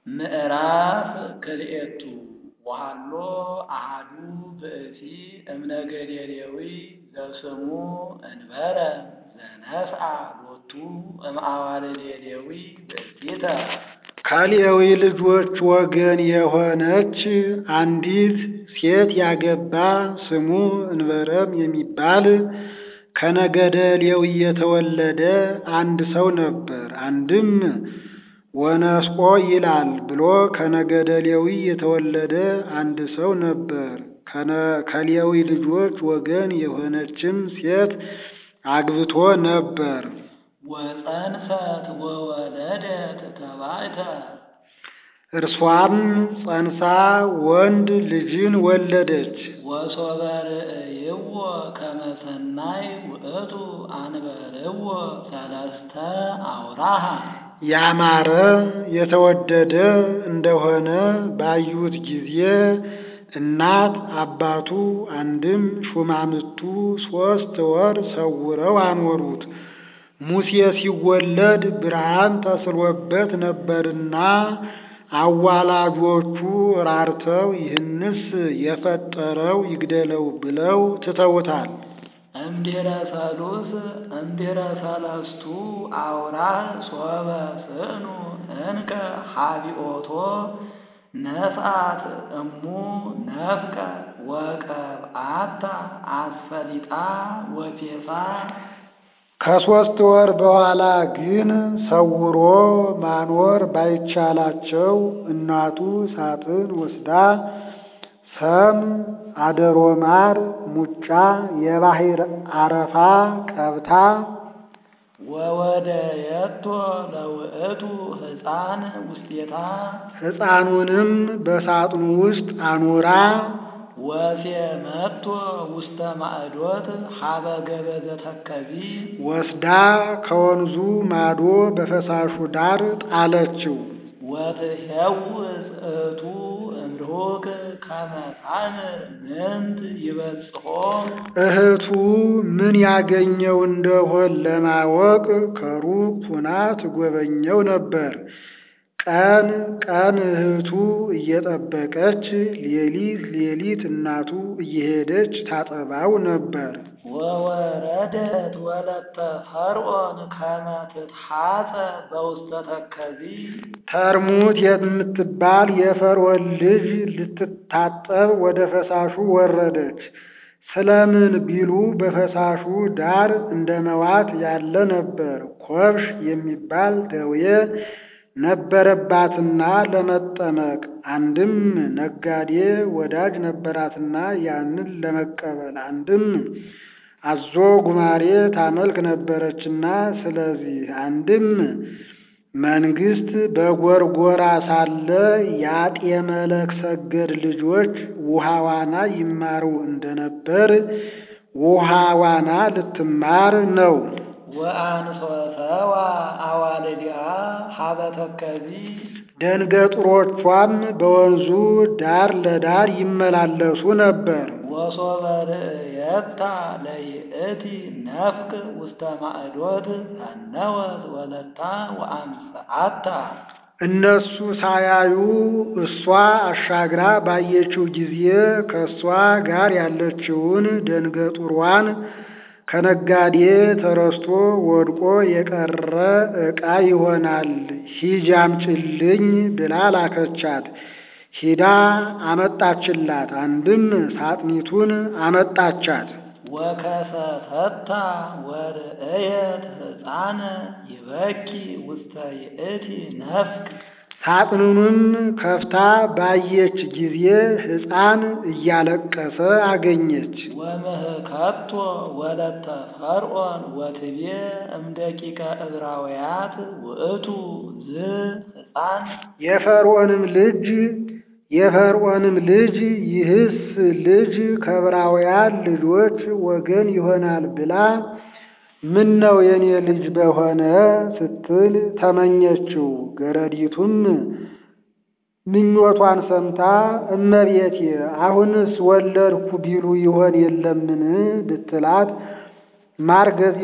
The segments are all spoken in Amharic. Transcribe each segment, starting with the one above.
ምዕራፍ ክልኤቱ ወሀሎ አሐዱ ብእሲ እምነገደ ሌዊ ዘስሙ እንበረ ዘነስአ ሎቱ እምአዋልደ ሌዊ ብእሲተ ከሌዊ ልጆች ወገን የሆነች አንዲት ሴት ያገባ ስሙ እንበረም የሚባል ከነገደ ሌዊ የተወለደ አንድ ሰው ነበር። አንድም ወነስቆ ይላል ብሎ ከነገደ ሌዊ የተወለደ አንድ ሰው ነበር። ከሌዊ ልጆች ወገን የሆነችም ሴት አግብቶ ነበር። ወፀንሰት ወወለደት ተባዕተ እርሷም ጸንሳ ወንድ ልጅን ወለደች። ወሶበ ርእይዎ ከመ ሰናይ ውእቱ አንበርዎ ሰለስተ አውራሃ ያማረ የተወደደ እንደሆነ ባዩት ጊዜ እናት አባቱ አንድም ሹማምቱ ሦስት ወር ሰውረው አኖሩት። ሙሴ ሲወለድ ብርሃን ተስሎበት ነበርና አዋላጆቹ ራርተው ይህንስ የፈጠረው ይግደለው ብለው ትተውታል። እምድኅረ ሰሉስ እምድኅረ ሰለስቱ አውራህ ሶበ ስእኑ እንከ ሀቢኦቶ ነስአት እሙ ነፍቀ ወቀብአታ አስፈሊጣ ወፔሳ ከሦስት ወር በኋላ ግን ሰውሮ ማኖር ባይቻላቸው እናቱ ሳጥን ወስዳ ሰም፣ አደሮ ማር፣ ሙጫ፣ የባሕር አረፋ ቀብታ ወወደየቶ ለውእቱ ሕፃን ውስቴታ ሕፃኑንም በሳጥኑ ውስጥ አኑራ ወሴመቶ ውስተ ማዕዶት ሀበ ገበዘ ተከዚ ወስዳ ከወንዙ ማዶ በፈሳሹ ዳር ጣለችው። ወትሄውፅ እቱ እምርሁቅ ከመ ታምር ምንት ይበጽሖ እህቱ ምን ያገኘው እንደሆን ለማወቅ ከሩቅ ሁና ትጎበኘው ነበር። ቀን ቀን እህቱ እየጠበቀች ሌሊት ሌሊት እናቱ እየሄደች ታጠባው ነበር። ወወረደት ወለተ ፈርዖን ከመ ትትሐፀ በውስተ ተከዚ ተርሙት የምትባል የፈርዖን ልጅ ልትታጠብ ወደ ፈሳሹ ወረደች። ስለምን ቢሉ በፈሳሹ ዳር እንደ መዋት ያለ ነበር። ኮብሽ የሚባል ደዌ ነበረባትና ለመጠመቅ አንድም ነጋዴ ወዳጅ ነበራትና ያንን ለመቀበል አንድም አዞ ጉማሬ ታመልክ ነበረችና ስለዚህ አንድም መንግስት በጎርጎራ ሳለ የአጤ መለክ ሰገድ ልጆች ውሃ ዋና ይማሩ እንደነበር ውሃ ዋና ልትማር ነው። ወአንሶሰዋ አዋልዲአ ሀበ ተከዚ ደንገጥሮቿም በወንዙ ዳር ለዳር ይመላለሱ ነበር። ወሶበ ርእየታ ለይእቲ ነፍቅ ውስተ ማዕዶት ተነወት ወለታ ወአምስዓታ እነሱ ሳያዩ እሷ አሻግራ ባየችው ጊዜ ከእሷ ጋር ያለችውን ደንገጡሯን ከነጋዴ ተረስቶ ወድቆ የቀረ ዕቃ ይሆናል፣ ሂጂ አምጪልኝ ብላ ላከቻት። ሂዳ አመጣችላት። አንድም ሳጥኒቱን አመጣቻት። ወከሰተታ ወርእየት ሕፃነ ይበኪ ውስተ ይእቲ ነፍቅ ሳጥኑንም ከፍታ ባየች ጊዜ ሕፃን እያለቀሰ አገኘች። ወምህከቶ ወለተ ፈርዖን ወትቤ እምደቂቀ ዕብራውያት ውእቱ ዝ ሕፃን የፈርዖንም ልጅ የፈርዖንም ልጅ ይህስ ልጅ ከዕብራውያን ልጆች ወገን ይሆናል ብላ ምን ነው የኔ ልጅ በሆነ ስትል ተመኘችው። ገረዲቱም ምኞቷን ሰምታ እመቤቴ አሁንስ ወለድኩ ቢሉ ይሆን የለምን ብትላት ማርገዝ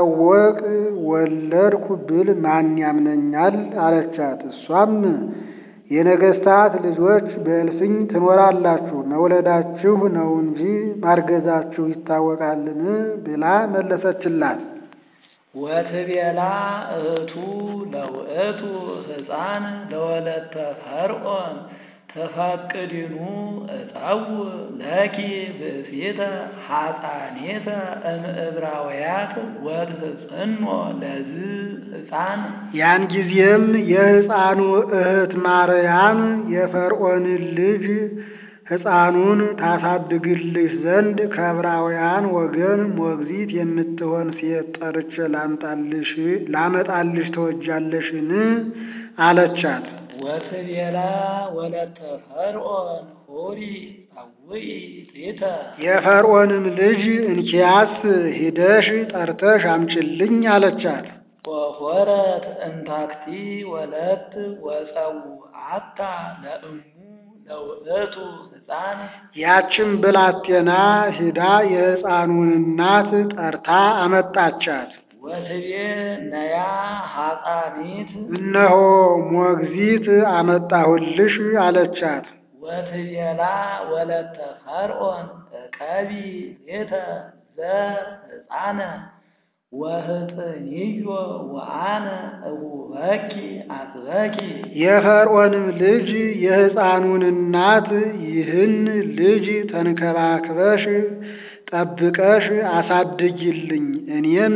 ሳይታወቅ ወለድኩ ብል ማን ያምነኛል አለቻት። እሷም የነገሥታት ልጆች በእልፍኝ ትኖራላችሁ፣ መውለዳችሁ ነው እንጂ ማርገዛችሁ ይታወቃልን? ብላ መለሰችላት። ወትቤላ እህቱ ለውእቱ ሕፃን ለወለተ ፈርዖን ተፈቅድኑ እፀው ለኪ ብእሲተ ሐፃኔተ እምዕብራውያት ወትሕፅኖ ለዝ ሕፃን ያን ጊዜም የሕፃኑ እህት ማርያም የፈርዖንን ልጅ ሕፃኑን ታሳድግልሽ ዘንድ ከዕብራውያን ወገን ሞግዚት የምትሆን ሴት ጠርቼ ላምጣልሽ ላመጣልሽ ተወጃለሽን? አለቻት። ወትቤላ ወለተ ፈርዖን ሆሪ ጸውዒ ሊተ የፈርዖንም ልጅ እንኪያስ ሂደሽ ጠርተሽ አምጭልኝ አለቻት። ወሆረት እንታክቲ ወለት ወጸውዓታ ለእሙ ለውእቱ ሕፃን ያችም ብላቴና ሂዳ የሕፃኑን እናት ጠርታ አመጣቻት። ወትቤ ነያ ሐፃኒት እነሆ ሞግዚት አመጣሁልሽ አለቻት። ወትቤላ ወለተ ፈርዖን እቀቢ ቤተ ዘሕፃነ ወህፅንዮ ወአነ እሁበኪ አጥበኪ የፈርዖንም ልጅ የሕፃኑን እናት ይህን ልጅ ተንከባክበሽ ጠብቀሽ አሳድጊልኝ፣ እኔም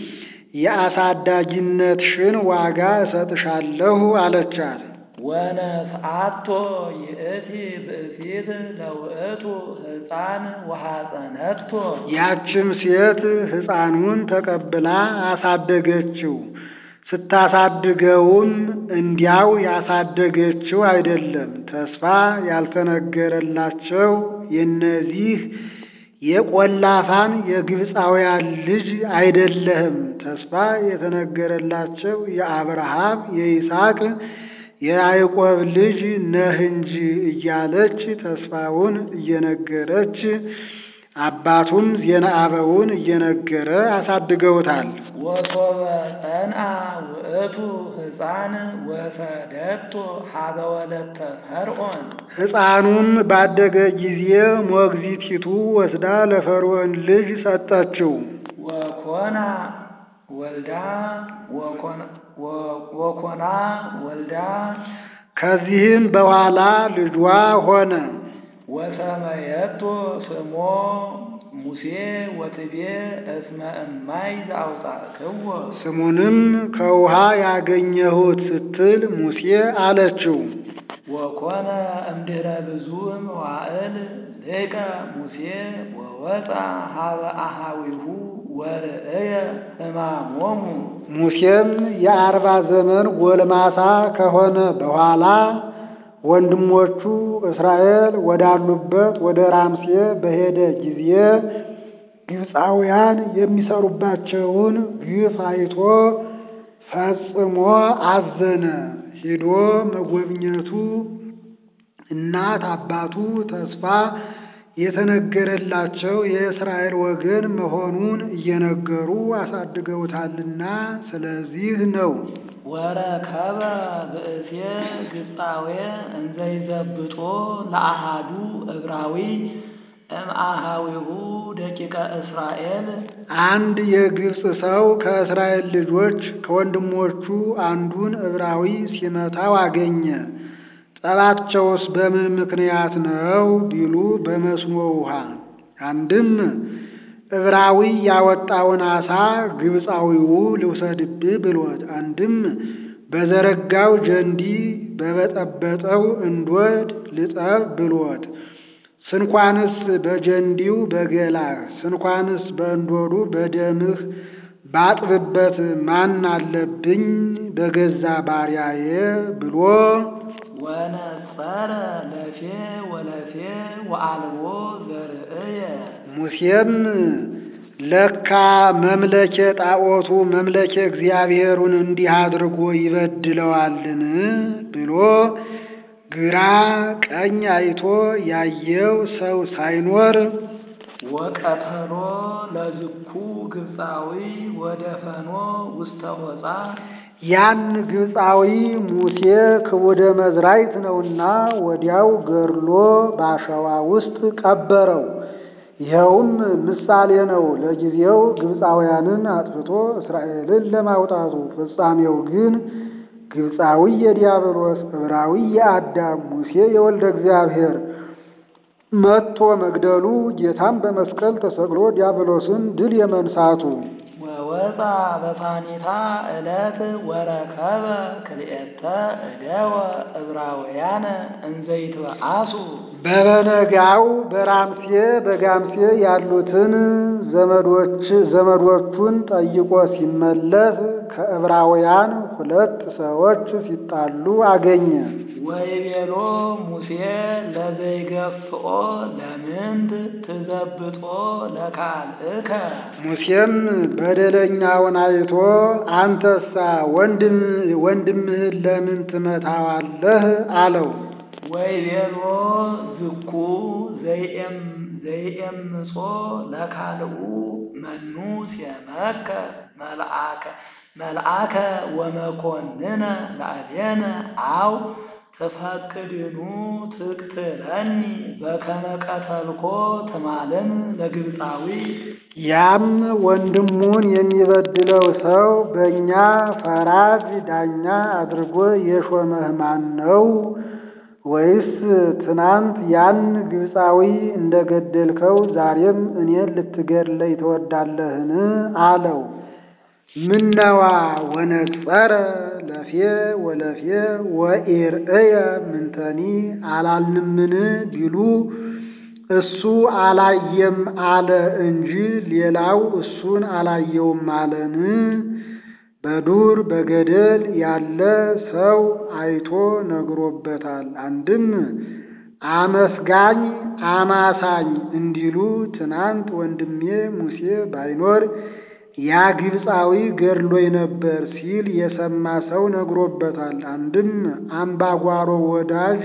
የአሳዳጊነትሽን ዋጋ እሰጥሻለሁ አለቻት። ወነስአቶ ይእቲ ብእሲት ለውእቱ ሕፃን ወሐፀነቶ ያችም ሴት ሕፃኑን ተቀብላ አሳደገችው። ስታሳድገውም እንዲያው ያሳደገችው አይደለም፣ ተስፋ ያልተነገረላቸው የእነዚህ የቆላፋን የግብፃውያን ልጅ አይደለህም፣ ተስፋ የተነገረላቸው የአብርሃም የይስሐቅ የያዕቆብ ልጅ ነህ እንጂ እያለች ተስፋውን እየነገረች አባቱም ዜና አበውን እየነገረ አሳድገውታል። ወሶበ ጸንአ ውእቱ ሕፃን ወሰደቶ ሀበ ወለተ ፈርዖን ሕፃኑም ባደገ ጊዜ ሞግዚቲቱ ወስዳ ለፈርዖን ልጅ ሰጠችው። ወኮና ወልዳ ወኮና ወልዳ ከዚህም በኋላ ልጇ ሆነ። ወሰመየቶ ስሞ ሙሴ ወትቤ እስመ እማይ ዘአውፃእክዎ ስሙንም ከውሃ ያገኘሁት ስትል ሙሴ አለችው። ወኮነ እምድኅረ ብዙ መዋዕል ሊቀ ሙሴ ወወፃ ሀበ አሃዊሁ ወርእየ ሕማሞሙ ሙሴም የአርባ ዘመን ጎልማሳ ከሆነ በኋላ ወንድሞቹ እስራኤል ወዳሉበት ወደ ራምሴ በሄደ ጊዜ ግብፃውያን የሚሰሩባቸውን ግፍ አይቶ ፈጽሞ አዘነ። ሂዶ መጎብኘቱ እናት አባቱ ተስፋ የተነገረላቸው የእስራኤል ወገን መሆኑን እየነገሩ አሳድገውታልና ስለዚህ ነው። ወረከበ ብእሴ ግብፃዌ እንዘይዘብጦ ለአሃዱ ዕብራዊ እምአሃዊሁ ደቂቀ እስራኤል አንድ የግብፅ ሰው ከእስራኤል ልጆች ከወንድሞቹ አንዱን ዕብራዊ ሲመታው አገኘ። ጠባቸውስ በምን ምክንያት ነው ቢሉ በመስኖ ውሃ። አንድም ዕብራዊ ያወጣውን አሳ ግብፃዊው ልውሰድብህ ብሎት፣ አንድም በዘረጋው ጀንዲ በበጠበጠው እንዶድ ልጠብ ብሎት፣ ስንኳንስ በጀንዲው በገላህ ስንኳንስ በእንዶዱ በደምህ ባጥብበት ማን አለብኝ በገዛ ባሪያዬ ብሎ ወነጸረ ለፌ ወለፌ ወአልቦ ዘርእየ ሙሴም ለካ መምለኬ ጣዖቱ መምለኬ እግዚአብሔሩን እንዲህ አድርጎ ይበድለዋልን ብሎ ግራ ቀኝ አይቶ ያየው ሰው ሳይኖር ወቀተሎ ለዝኩ ግብፃዊ ወደፈኖ ውስተ ሆፃ ያን ግብፃዊ ሙሴ ክቡደ መዝራይት ነውና ወዲያው ገድሎ በአሸዋ ውስጥ ቀበረው። ይኸውም ምሳሌ ነው፣ ለጊዜው ግብፃውያንን አጥፍቶ እስራኤልን ለማውጣቱ። ፍጻሜው ግን ግብፃዊ የዲያብሎስ ዕብራዊ የአዳም ሙሴ የወልደ እግዚአብሔር መጥቶ መግደሉ ጌታም በመስቀል ተሰቅሎ ዲያብሎስን ድል የመንሳቱ ወወፃ በሳኒታ ዕለት ወረከበ ክልኤተ እደወ ዕብራውያነ እንዘይትበአሱ በበነጋው በራምሴ በጋምሴ ያሉትን ዘመዶች ዘመዶቹን ጠይቆ ሲመለስ ከዕብራውያን ሁለት ሰዎች ሲጣሉ አገኘ። ወይቤሎ ሙሴ ለዘይገፍኦ ለምንት ትዘብጦ ለካልእከ ሙሴም በደለኛውን አይቶ አንተሳ ወንድም ወንድምህን ለምን ትመታዋለህ? አለው። ወይቤሎ ዝኩ ዘይኤም ዘይኤምጾ ለካልኡ መኑ ሲመከ መልአከ መልአከ ወመኮንነ ላዕሌነ አው ትፈቅድኑ ትቅትለኒ በከመ ቀተልኮ ትማልን ለግብፃዊ ያም ወንድሙን የሚበድለው ሰው በእኛ ፈራጅ ዳኛ አድርጎ የሾመህ ማን ነው? ወይስ ትናንት ያን ግብፃዊ እንደገደልከው ዛሬም እኔን ልትገድለኝ ትወዳለህን? አለው። ምነዋ ወነጸረ ለፌ ወለፌ ወኢርእየ ምንተኒ አላልንምን ቢሉ እሱ አላየም አለ እንጂ ሌላው እሱን አላየውም አለን። በዱር በገደል ያለ ሰው አይቶ ነግሮበታል። አንድም አመስጋኝ አማሳኝ እንዲሉ ትናንት ወንድሜ ሙሴ ባይኖር ያ ግብፃዊ ገድሎኝ ነበር ሲል የሰማ ሰው ነግሮበታል። አንድም አምባጓሮ ወዳጅ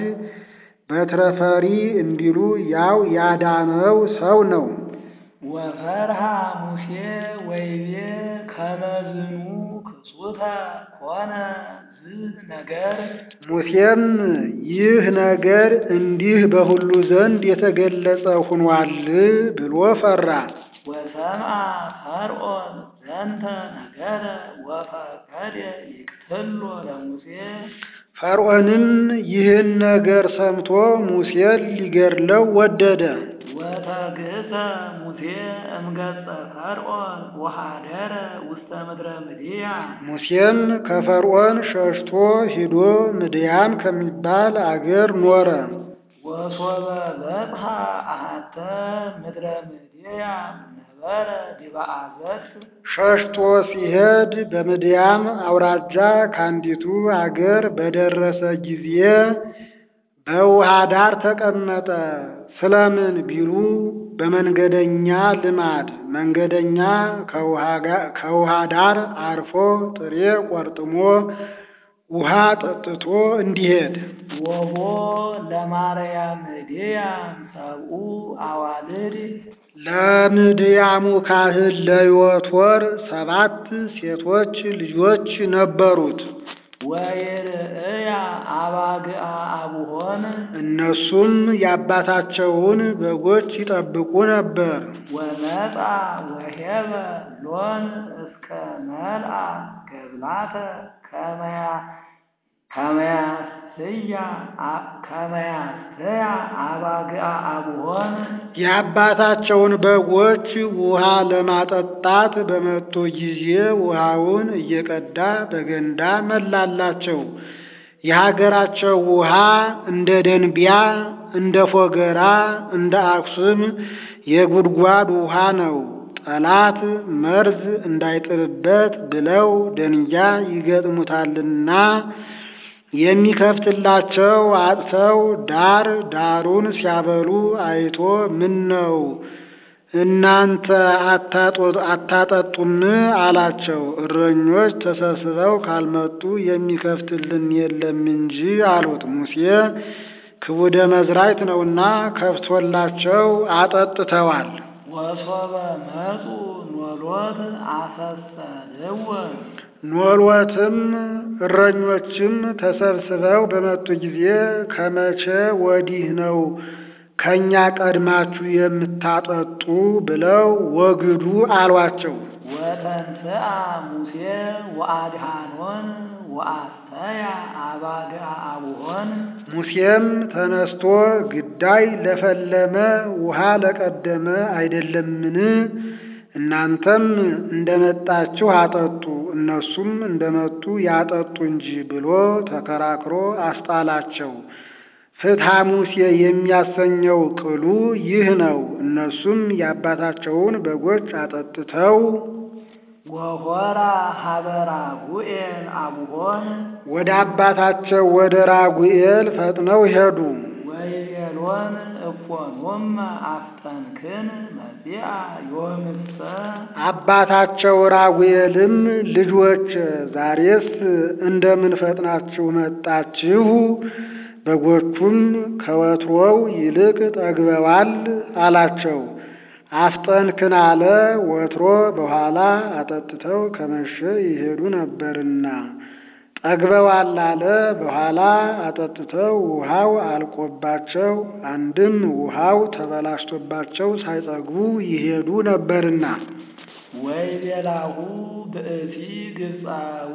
በትረፈሪ እንዲሉ ያው ያዳነው ሰው ነው። ወፈርሃ ሙሴ ወይቤ ከመዝኑ ክሱተ ኮነ ዝህ ነገር ሙሴም ይህ ነገር እንዲህ በሁሉ ዘንድ የተገለጸ ሁኗል ብሎ ፈራ። ወሰምአ ፈርዖን ዘንተ ነገረ ወፈቀደ ይቅትሎ ለሙሴ ፈርዖንም ይህን ነገር ሰምቶ ሙሴን ሊገድለው ወደደ። ወተግእዘ ሙሴ እምገጸ ፈርዖን ወሃደረ ውስተ ምድረ ምድያ ሙሴም ከፈርዖን ሸሽቶ ሂዶ ምድያም ከሚባል አገር ኖረ። ወሶበ በጽሐ አሐተ ምድረ ምድያ ነበረ ዲበ አዘቅት ሸሽቶ ሲሄድ በምድያም አውራጃ ከአንዲቱ አገር በደረሰ ጊዜ በውሃ ዳር ተቀመጠ። ስለምን ቢሉ በመንገደኛ ልማድ መንገደኛ ከውሃ ዳር አርፎ ጥሬ ቆርጥሞ ውሃ ጠጥቶ እንዲሄድ ወቦ ለማርያም ምድያም ሰብኡ አዋልድ ለምድያሙ ካህን ለዮቶር ሰባት ሴቶች ልጆች ነበሩት። ወይርእያ አባግአ አቡሆን እነሱም የአባታቸውን በጎች ይጠብቁ ነበር። ወመጣ ወሄበ ሎን እስከ መልአ ገብላተ ከመያ ከመያስያ ከመያስያ አባግአ አቡሆን የአባታቸውን በጎች ውሃ ለማጠጣት በመጡ ጊዜ ውሃውን እየቀዳ በገንዳ መላላቸው። የሀገራቸው ውሃ እንደ ደንቢያ፣ እንደ ፎገራ፣ እንደ አክሱም የጉድጓድ ውሃ ነው። ጠላት መርዝ እንዳይጥልበት ብለው ደንጊያ ይገጥሙታልና የሚከፍትላቸው አጥተው ዳር ዳሩን ሲያበሉ አይቶ ምን ነው እናንተ አታጠጡም አላቸው። እረኞች ተሰብስበው ካልመጡ የሚከፍትልን የለም እንጂ አሉት። ሙሴ ክቡደ መዝራይት ነውና ከፍቶላቸው አጠጥተዋል። ወሶበ መጹ ኖሎት አሰሰልወ ኖሎትም እረኞችም ተሰብስበው በመጡ ጊዜ ከመቼ ወዲህ ነው ከእኛ ቀድማችሁ የምታጠጡ ብለው ወግዱ አሏቸው። ወተንሥአ ሙሴ ወአድኃኖን ወአስተያ አባግዓ አቡሆን ሙሴም ተነስቶ ግዳይ ለፈለመ ውሃ ለቀደመ አይደለምን? እናንተም እንደመጣችሁ አጠጡ፣ እነሱም እንደመጡ ያጠጡ እንጂ ብሎ ተከራክሮ አስጣላቸው። ፍትሐ ሙሴ የሚያሰኘው ቅሉ ይህ ነው። እነሱም የአባታቸውን በጎች አጠጥተው ወሆራ ሀበ ራጉኤል አቡሆን ወደ አባታቸው ወደ ራጉኤል ፈጥነው ሄዱ። ወይቤሎን እፎኑም አፍጠንክን መጺአ ዮምሰ አባታቸው ራጉኤልም ልጆች ዛሬስ እንደምን ፈጥናችሁ መጣችሁ? በጎቹም ከወትሮው ይልቅ ጠግበዋል አላቸው። አፍጠንክን አለ ወትሮ በኋላ አጠጥተው ከመሸ ይሄዱ ነበርና። ጠግበዋል አለ በኋላ አጠጥተው ውሃው አልቆባቸው አንድም ውሃው ተበላሽቶባቸው ሳይጠግቡ ይሄዱ ነበርና። ወይቤላሁ ብእሲ ግብፃዊ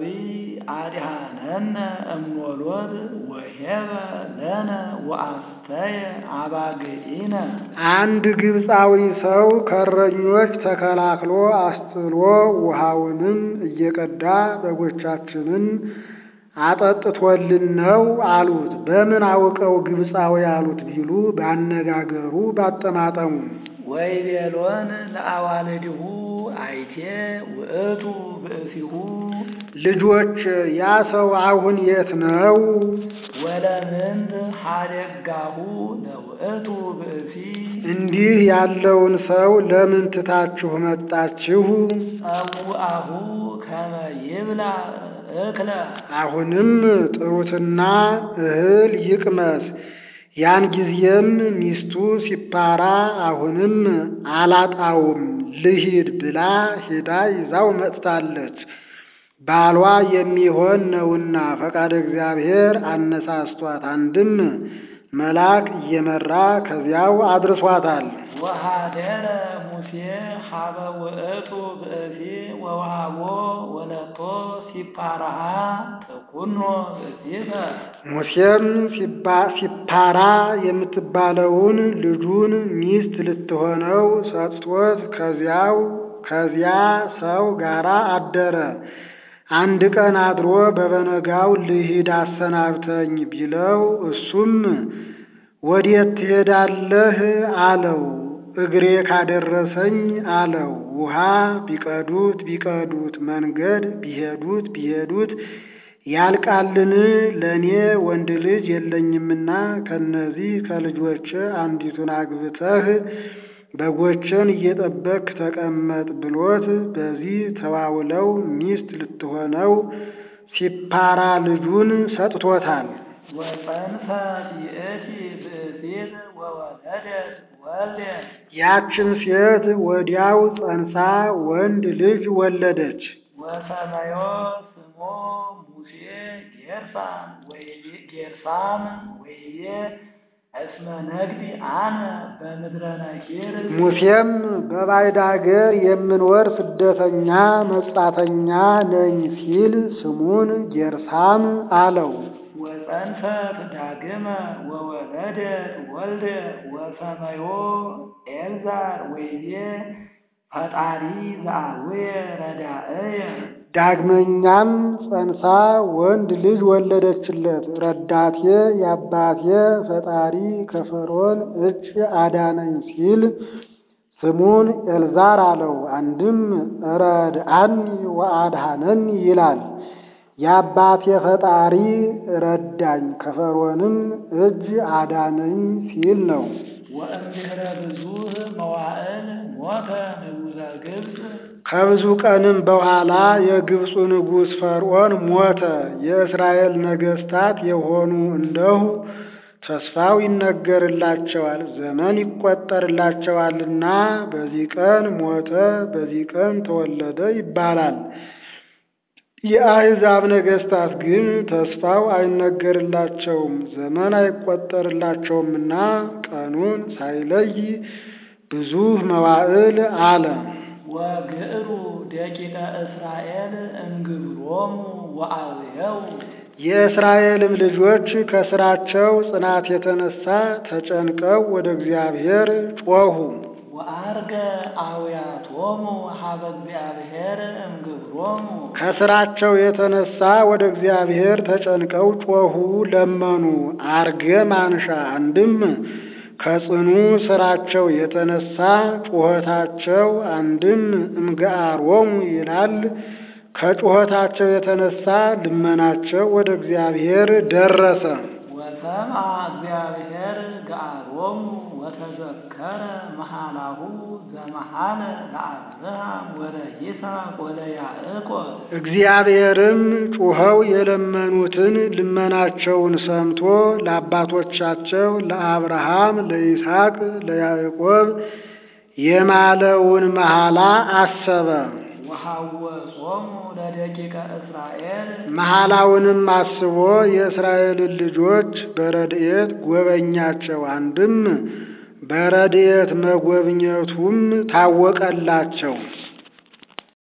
አድኃነነ እምኖሎት ወሄበ ለነ ወአስተየ አባግዒነ አንድ ግብፃዊ ሰው ከእረኞች ተከላክሎ አስጥሎ ውሃውንም እየቀዳ በጎቻችንን አጠጥቶልን ነው አሉት። በምን አውቀው ግብፃዊ አሉት ቢሉ ባነጋገሩ ባጠማጠሙ። ወይቤሎን ለአዋልድሁ አይቴ ውእቱ ብእሲሁ ልጆች ያ ሰው አሁን የት ነው? ወለምንት ሀደጋሁ ለውእቱ ብእሲ እንዲህ ያለውን ሰው ለምን ትታችሁ መጣችሁ? ጸውአሁ ከመ ይብላ እክለ አሁንም ጥሩትና እህል ይቅመስ። ያን ጊዜም ሚስቱ ሲፓራ አሁንም አላጣውም ልሂድ ብላ ሄዳ ይዛው መጥታለች። ባሏ የሚሆን ነውና ፈቃደ እግዚአብሔር አነሳስቷት፣ አንድም መልአክ እየመራ ከዚያው አድርሷታል። ወሃደረ ሙሴ ሀበ ውእቱ ብእሲ ወውሃቦ ወለቶ ሲፓራሃ ተኩኖ ብእሲተ ሙሴም ሲፓራ የምትባለውን ልጁን ሚስት ልትሆነው ሰጥቶት ከዚያው ከዚያ ሰው ጋር አደረ። አንድ ቀን አድሮ በበነጋው ልሂድ አሰናብተኝ ቢለው እሱም ወዴት ትሄዳለህ አለው። እግሬ ካደረሰኝ አለው። ውሃ ቢቀዱት ቢቀዱት መንገድ ቢሄዱት ቢሄዱት ያልቃልን? ለእኔ ወንድ ልጅ የለኝምና ከነዚህ ከልጆች አንዲቱን አግብተህ በጎችን እየጠበክ ተቀመጥ ብሎት በዚህ ተዋውለው ሚስት ልትሆነው ሲፓራ ልጁን ሰጥቶታል። ወፀንሰት ይእቲ ብእሲት ወወለደት ወልደ ያችን ሴት ወዲያው ጸንሳ ወንድ ልጅ ወለደች። ወሰመዮ ስሞ ሙሴ ጌርሳም ወይቤ ጌርሳም ወይቤ እስመ ነግዲ አነ በምድረ ነኪር ሙሴም በባዕድ አገር የምኖር ስደተኛ መጻተኛ ነኝ ሲል ስሙን ጌርሳም አለው። ወፀንሰት ዳግመ ወወለደት ወልደ ወሰመዮ ኤልዛር ወይቤ ፈጣሪ ዘአቡየ ረዳእየ ዳግመኛም ጸንሳ ወንድ ልጅ ወለደችለት። ረዳቴ የአባቴ ፈጣሪ ከፈርዖን እጅ አዳነኝ ሲል ስሙን ኤልዛር አለው። አንድም ረድአኒ ወአድኃነኒ ይላል። የአባቴ ፈጣሪ ረዳኝ ከፈርዖንም እጅ አዳነኝ ሲል ነው። ወእምድኅረ ብዙኅ መዋዕል ሞተ ንጉሠ ግብፅ ከብዙ ቀንም በኋላ የግብፁ ንጉሥ ፈርዖን ሞተ። የእስራኤል ነገሥታት የሆኑ እንደሁ ተስፋው ይነገርላቸዋል፣ ዘመን ይቆጠርላቸዋልና በዚህ ቀን ሞተ፣ በዚህ ቀን ተወለደ ይባላል። የአሕዛብ ነገሥታት ግን ተስፋው አይነገርላቸውም፣ ዘመን አይቆጠርላቸውምና ቀኑን ሳይለይ ብዙ መዋዕል አለ። ወግዕሩ ደቂቀ እስራኤል እምግብሮሙ ወአውየው የእስራኤልም ልጆች ከስራቸው ጽናት የተነሳ ተጨንቀው ወደ እግዚአብሔር ጮኹ። ወአርገ አውያቶሙ ሀበ እግዚአብሔር እምግብሮሙ ከስራቸው የተነሳ ወደ እግዚአብሔር ተጨንቀው ጮኹ፣ ለመኑ። አርገ ማንሻ አንድም ከጽኑ ስራቸው የተነሳ ጩኸታቸው፣ አንድም እምገአሮሙ ይላል። ከጩኸታቸው የተነሳ ልመናቸው ወደ እግዚአብሔር ደረሰ። ወሰምዐ እግዚአብሔር ገአሮሙ ወተዘከረ መሃላሁ ዘመሃለ ለአብርሃም ወለይስሐቅ ወለያዕቆብ እግዚአብሔርም ጩኸው የለመኑትን ልመናቸውን ሰምቶ ለአባቶቻቸው ለአብርሃም፣ ለይስሐቅ፣ ለያዕቆብ የማለውን መሐላ አሰበ። ወሐወጾሙ ለደቂቀ እስራኤል መሐላውንም አስቦ የእስራኤልን ልጆች በረድኤት ጎበኛቸው። አንድም በረድኤት መጎብኘቱም ታወቀላቸው።